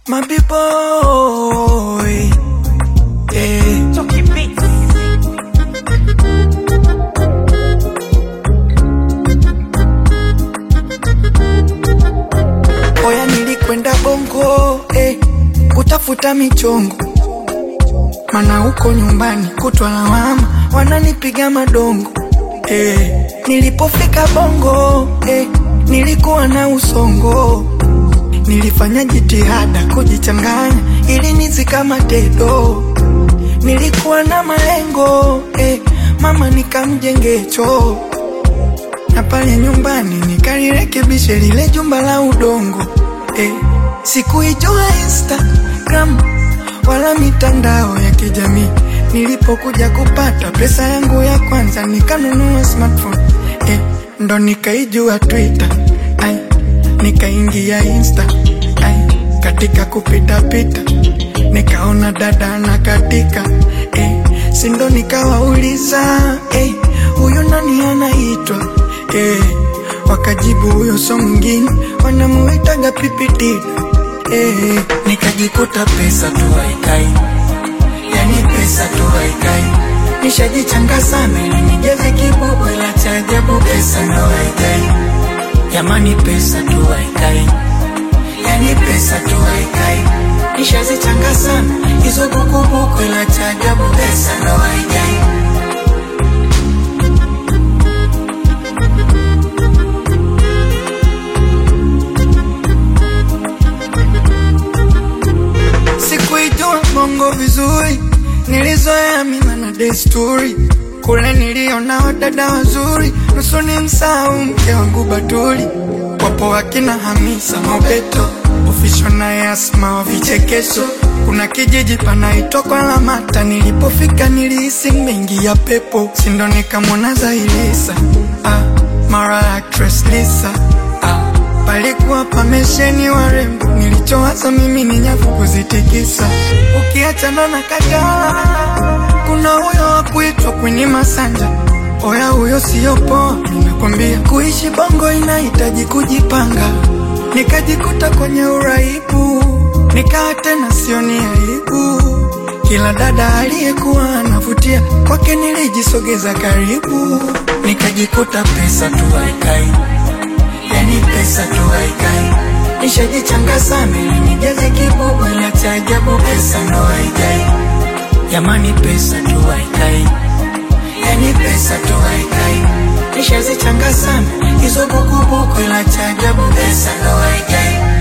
My boy, eh. Chucky Beats. Oya, nilikwenda Bongo eh, kutafuta michongo, mana huko nyumbani kutwa lawama, wananipiga madongo eh. Nilipofika Bongo eh, nilikuwa na usongo, nilifanya jitihada kujichanganya ili nizikamate do. Nilikuwa na malengo eh, mama nikamjenge choo na pale nyumbani nikalirekebishe lile jumba la udongo eh. Sikuijua Instagram wala mitandao ya kijamii. Nilipokuja kupata pesa yangu ya kwanza nikanunua smartphone eh. Ndo nikaijua Twitter ai, nikaingia Insta ai, katika kupita pita nikaona dada na katika eh, sindo nikawauliza eh, huyu nani anaitwa eh, wakajibu huyo so mwingine wanamuitaga pipitida eh, nikajikuta pesa tu haikai, yani pesa tu haikai, nishajichanga sana ili nijaze kibubu, ila cha ajabu pesa ndo haikai, jamani pesa tu haikai, yani pesa tu haikai, nishazichanga sana hizo bukubuku, ila cha ajabu pesa ndo haikai. Sikuijua bongo vizuri, nilizoea mila na desturi. Kule niliona wadada wazuri, nusu ni msahau mke wangu Batuli. Wapo wakina Hamisa Mobeto, ofisho na Yasma wa vichekesho. Kuna kijiji panaitwa kwa Lamata, nilipofika nilihisi mengi ya pepo, sindo nikamwona Zailisa ah, mara actress Lisa ah, palikuwa pamesheni warembo, nilichowaza mimi ni nyavu kuzitikisa. Ukiachana na Kajala, kuna huyo wa kuitwa Queen Masanja. Oya, huyo siyo poa, ninakwambia. Kuishi bongo inahitaji kujipanga. Nikajikuta kwenye uraibu, nikaa tena sioni aibu. Kila dada aliyekuwa anavutia kwake nilijisogeza karibu, nikajikuta pesa tu haikai yani pesa tu haikai, nishajichanga sana ili nijaze kibubu, ila cha ajabu pesa ndo haikai. Jamani, pesa tu haikai, yani pesa tu haikai, nishazichanga sana hizo bukubuku, ila cha ajabu pesa ndo haikai.